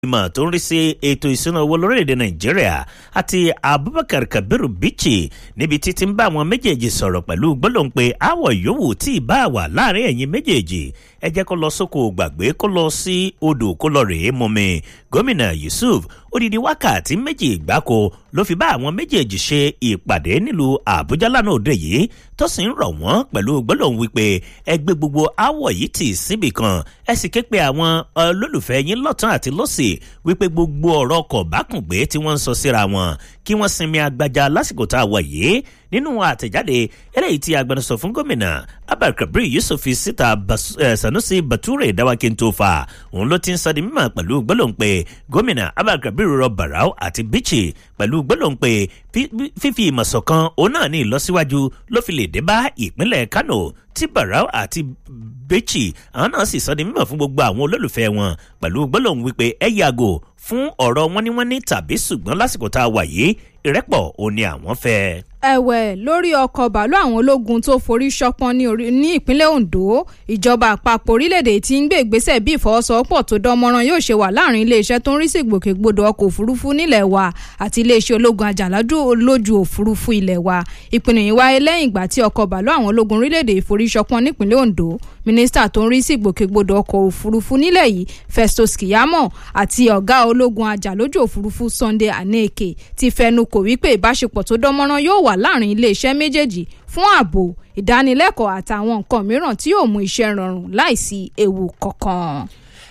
ìmọ̀ tó ń rí sí ètò ìṣúná owó lórílẹ̀‐èdè nàìjíríà àti abubakar kabiru bichi níbi títí ń bá àwọn méjèèjì sọ̀rọ̀ pẹ̀lú gbólóhùn pé àwọ̀ yòówù tí ì bá wà láàrin ẹ̀yìn méjèèjì ẹ jẹ́ kó lọ sóko gbàgbé kó lọ sí odò kó lọ rèé mumi gómìnà yusuf odidi wákàtí méjì gbáko ló fi bá àwọn méjèèjì ṣe ìpàdé nílùú àbújá lánàá òde yìí tó sì ń rọ̀ wọ́n pẹ̀lú gbólóhùn wípé ẹgbẹ́ gbogbo àwọ̀ yìí tì síbì kan ẹ sì ké pe àwọn olólùfẹ́ yín lọ́tún àti lọ́sì wípé gbogbo ọ̀rọ̀ ọkọ̀ bákùngbé tí wọ́n ń sọ síra wọn kí wọ́n sinmi agbájá lásìkò tá a wọ̀ yìí nínú àtẹ̀jáde eléyìí tí agbẹnusọ fún gómìnà abdulkabir yusuf fi síta sanusi bature dawakintofa òun ló ti ń sọ di mímọ̀ pẹ̀lú gbólóhùn pé gómìnà abdulkabir rọ barau àti bichi pẹ̀lú gbólóhùn pé fífi ìmọ̀sọ̀kan òun náà ní ìlọsíwájú ló fi lè dé bá ìpínlẹ̀ kano tí barau àti bichi àwọn náà sì sọ di mímọ̀ fún gbogbo àwọn olólùfẹ́ wọn pẹ̀lú gbólóhùn wípé ẹ yàgò fún ọ̀rọ̀ wọ́níwọ́ní tàbí ṣùgbọ́n lásìkò tá a wà yìí ìrẹ́pọ̀ ò ní àwọn fẹ́. ẹ̀wẹ̀ lórí ọkọ̀ bàálù àwọn ológun tó forí ṣọpọ́n ní ìpínlẹ̀ ondo ìjọba àpapọ̀ orílẹ̀-èdè tí ń gbé ìgbésẹ̀ bí ìfọwọ́sowọ́pọ̀ tó dánmọ́rán yóò ṣe wà láàrin iléeṣẹ́ tó ń rí sí ìgbòkègbodò ọkọ̀ òfurufú nílẹ̀ wa àti iléeṣẹ́ ológun àjàlájú lójú òfurufú ilẹ̀ wa ìpinnu yìí wáyé lẹ́yìn ìgbà tí ọkọ̀ bàálù àwọn ológun orílẹ̀-èdè ìforí ṣọpọ́n nípínlẹ̀ ondo mínísítà tó ń rí sí ìgbòkègbodò ọkọ̀ òfurufú nílẹ̀ yìí festus kiyamo àti ọ̀gá ológun àjàlójú òfurufú sunday aneke ti fẹnu kò wípé ìbáṣepọ̀ tó dánmọ́rán yóò wà láàrin iléeṣẹ́ méjèèjì fún ààbò ìdánilẹ́kọ̀ọ́ àtàwọn nǹkan mìíràn tí yóò mú iṣẹ́ rọrùn láìsí ewu kankan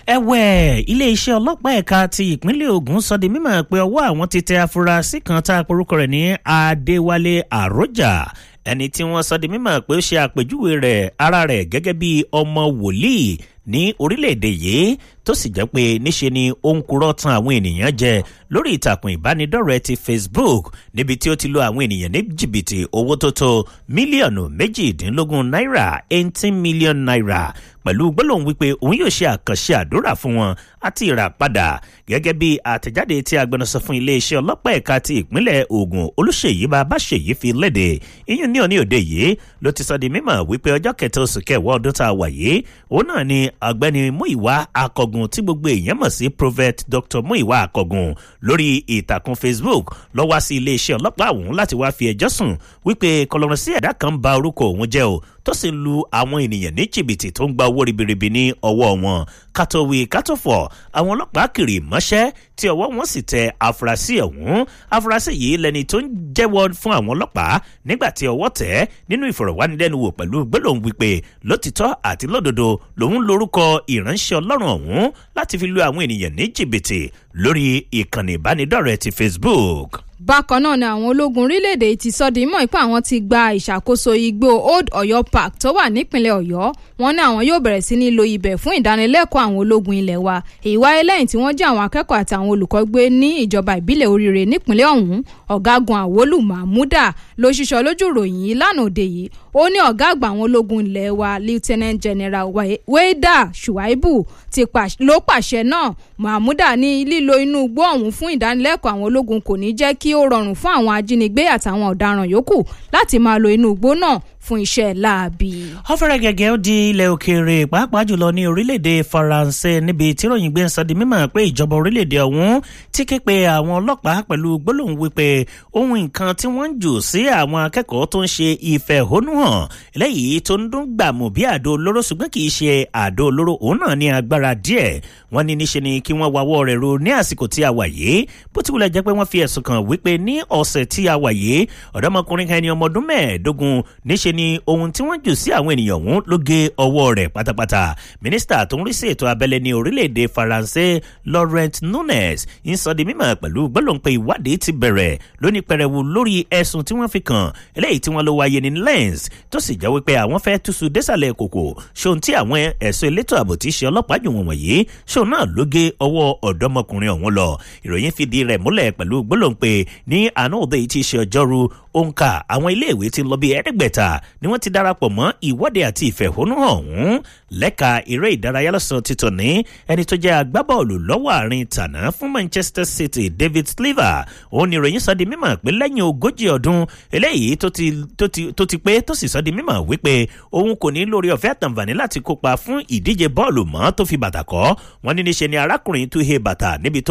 ẹ̀wẹ̀ iléeṣẹ́ ọlọ́pàá ẹ̀ka ti ìpínlẹ̀ ogun sọ di mímọ̀ pé ọwọ́ àwọn ti tẹ afurasí kan tá a porúkọ rẹ̀ ní adéwálé àròjà ẹni tí wọ́n sọ di mímọ̀ pé ó ṣe àpèjúwe rẹ̀ ara rẹ̀ gẹ́gẹ́ bí ọmọ wòlíì ní orílẹ̀-èdè yìí tó sì jẹ́ pé níṣe ni ó ń kúrọ́ tan àwọn ènìyàn jẹ lórí ìtàkùn ìbánidọ́rẹ̀ẹ́ ti facebook níbi tí ó ti lo àwọn ènìyàn ní jìbìtì owó tó tó mílíọ̀nù méjìdínlógún náírà eighteen million naira pẹ̀lú gbólóhùn wípé òun yóò ṣe àkànṣe àdúrà fún wọn àti ìràpadà gẹ́gẹ́ bí àtẹ̀jáde tí agbẹnusọ fún iléeṣẹ́ ọlọ́pàá ẹ̀ka ti ìpínlẹ̀ ogun olùṣèyí babáṣèyí fi léde iyún ní òní òde yìí ló ti sọ di mímọ̀ wípé ọjọ́ kẹta oṣù kẹwàá ọdún tá a wà yìí òun náà ni ọ̀gbẹ́ni muiwa akọgun tí gbogbo èèyàn mọ̀ sí prophet dr muiwa akọgun lórí ìtàkùn facebook lọ wá sí iléeṣẹ́ ọlọ́pàá ọ̀hún láti wá fi ẹjọ́ sùn wípé kọlọ́run sí ẹ̀dá kan ba orúkọ òun jẹ́ o tó sì ń lu àwọn ènìyàn ní jìbìtì tó ń gba owó ribiribi ní ọwọ́ wọn kátówì kátòfọ̀ àwọn ọlọ́pàá kiri mọ́ṣẹ́ tí ọwọ́ wọn sì tẹ afurasí ọ̀hún afurasí yìí lẹni tó ń jẹ́wọ́ fún àwọn ọlọ́pàá nígbà tí ọwọ́ tẹ̀ nínú ìfọ̀rọ̀wánilẹ́nuwò pẹ̀lú gbólóhùn wípé lótìtọ́ àti lódodo lòun lorúkọ ìránṣẹ́ ọlọ́run ọ̀hún láti fi lu àwọn ènìyàn ní jìbìtì lórí ìkànnì ìbánidọ́rẹ̀ẹ́ ti facebook bákan náà ni àwọn ológun orílẹ̀-èdè ti sọ di mọ́ ipá àwọn ti gba ìṣàkóso igbó old ọ̀yọ́ park tó wà nípìnlẹ̀ ọ̀yọ́ wọn ní àwọn yóò bẹ̀rẹ̀ sí ní lo ibẹ̀ fún ìdánilẹ́kọ̀ọ́ àwọn ológun ilẹ̀ wa èyí wáyé lẹ́yìn tí wọ́n jẹ́ àwọn akẹ́kọ̀ọ́ àti àwọn olùkọ́ gbé ní ìjọba ìbílẹ̀ oríire nípìnlẹ̀ ọ̀hún ọ̀gágun àwólù mahmuda ló ṣiṣọ́ lójú ìròyìn yìí lánàá òde yìí ó ní ọ̀gá àgbà àwọn ológun ilẹ̀ wa lieutenant general weda shuaibu ló pàṣẹ náà mahmuda ní lílo inú igbó ọ̀hún fún ìdánilẹ́kọ̀ọ́ àwọn ológun kò ní jẹ́ kí ó rọrùn fún àwọn ajínigbé àtàwọn ọ̀daràn yòókù láti máa lo inú igbó náà fún iṣẹ́ láabi. ọ̀fẹ́rẹ́ gẹ́gẹ́ ó di ilẹ̀ òkèèrè pàápàá jùlọ ní orílẹ̀-èdè faransé níbi tí ròyìn gbé ń sọ di mímọ̀ pé ìjọba orílẹ̀-èdè ọ̀hún ti ké pe àwọn ọlọ́pàá pẹ̀lú gbólóhùn wípé ohun nǹkan tí wọ́n ń jù sí àwọn akẹ́kọ̀ọ́ tó ń ṣe ìfẹ̀hónúhàn lẹ́yìn tó ń dún gbàmù bí àdó olóró ṣùgbọ́n kì í ṣe àdó olóró òun náà ní agbára díẹ̀ wọ́n ní níṣe ni kí wọ́n wawọ́ rẹ̀ ro ní àsìkò tí a wà yìí bó ti wulẹ̀ jẹ́ pé wọ́n fi ẹ̀sùn kàn wípé ní ọ̀sẹ̀ tí a wà yìí ọ̀dọ́mọkùnrin kan ẹni ọmọ ọdún mẹ́ẹ̀ẹ́dógún níṣe ni ohun tí wọ́n jù sí àwọn ènìyàn ọ̀hún ló gé ọwọ́ rẹ̀ pátápátá mínísítà tó ń rí sí ètò abẹ́lé ní orílẹ̀-èdè faransé laurent nunes ń sọ di mímọ̀ pẹ̀lú gbọ́dọ̀ pé ìwádìí ti bẹ̀rẹ̀ lóní pẹrẹwu lórí ẹ̀sùn tí wọ́n fi kàn eléyìí tí wọ́n ló wáyé ní lens tó sì jẹ́ wípé àwọn fẹ́ túṣu désàlẹ̀ kòkò ṣòun tí àwọn ẹ̀sùn elétò ààbò tí ṣe ọlọ́pàá jù wọ̀n wọ̀nyí ṣòun náà ló gé ọwọ́ ọ̀dọ́mọkùnrin ọ̀hún lọ ìròyìn fìdí rẹ̀ múlẹ̀ pẹ̀lú gbólóhùn pé ní àná òde yìí ti ṣe ọjọ́rú òǹkà àwọn iléèwé ti lọ bí ẹ̀ẹ́dẹ́gbẹ̀ta ni wọ́n ti darapọ̀ mọ́ ìwọ́de àti ìfẹ̀hónúhàn ọ̀hún lẹ́ka eré ìdárayá lọ́sàn títọ̀ ní ẹni tó jẹ́ agbábọ́ọ̀lù lọ́wọ́ àárín tàná fún manchester city david sliver òun ni ìròyìn sọ di mímọ̀ pé lẹ́yìn ogójì ọdún eléyìí tó ti pé tó sì sọ di mímọ̀ wípé òun kò ní lórí ọ̀fẹ́ àtàǹfààní láti kópa fún ìdíje bọ́ọ̀lù mọ́ tó fi bàtà kọ́ wọ́n ní níṣe ni arákùnrin tó he bàtà níbi tó